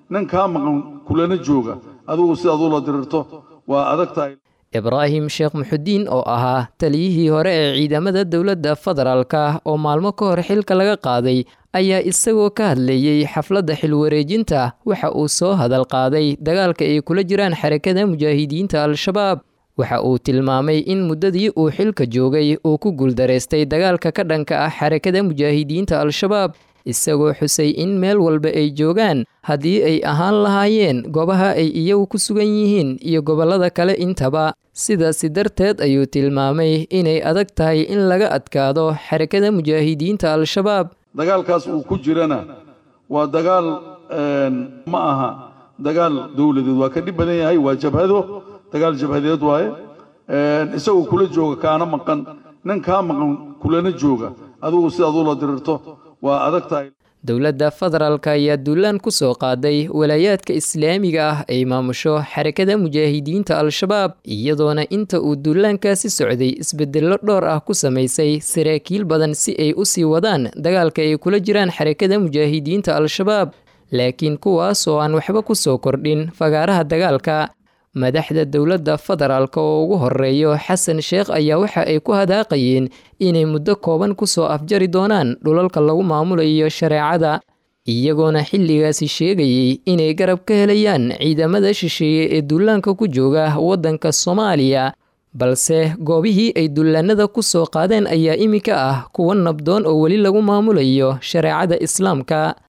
nin kaa maqan kulana jooga adigu sidaad ula dirirto waa adag tahay ibraahim sheekh muxudiin oo ahaa taliyihii hore ee ciidamada dowladda federaalka oo maalmo ka hor xilka laga qaaday ayaa isagoo ka hadlayey xafladda xilwareejinta waxa uu soo hadal qaaday dagaalka ay kula jiraan xarakada mujaahidiinta al-shabaab waxa uu tilmaamay in muddadii uu xilka joogay uu ku guuldaraystay dagaalka ka dhanka ah xarakada mujaahidiinta al-shabaab isagoo xusay in meel walba ay joogaan haddii ay ahaan lahaayeen goobaha ay iyagu ku sugan yihiin iyo gobollada kale intaba sidaasi darteed ayuu tilmaamay inay adag tahay in laga adkaado xarakada mujaahidiinta al-shabaab dagaalkaas uu ku jirana waa dagaal ma aha dagaal dowladeed waa ka dhib badan yahay waa jabhado dagaal jabhadeed waaye isagoo kula jooga kaana maqan nin kaa maqan kulana jooga adigu sidaad ula dirirto waa adag tahay dowladda federaalka ayaa duulaan ku soo qaaday walaayaadka islaamiga ah ay maamusho xarakada mujaahidiinta al-shabaab iyadoona inta uu duulaankaasi socday isbedello dhowr ah ku samaysay saraakiil badan si ay u sii wadaan dagaalka ay kula jiraan xarakada mujaahidiinta al-shabaab laakiin kuwaas oo aan waxba ku soo kordhin fagaaraha dagaalka madaxda dowladda federaalka oo ugu horeeyo xasan sheekh ayaa waxa ay ku hadaaqayeen inay muddo kooban ku soo afjari doonaan dhulalka lagu maamulayo shareecada iyagoona xilligaasi sheegayey inay garab ka helayaan ciidamada shisheeye ee duulaanka ku jooga waddanka soomaaliya balse goobihii ay dullaanada ku soo qaadeen ayaa iminka ah kuwa nabdoon oo weli lagu maamulayo shareecada islaamka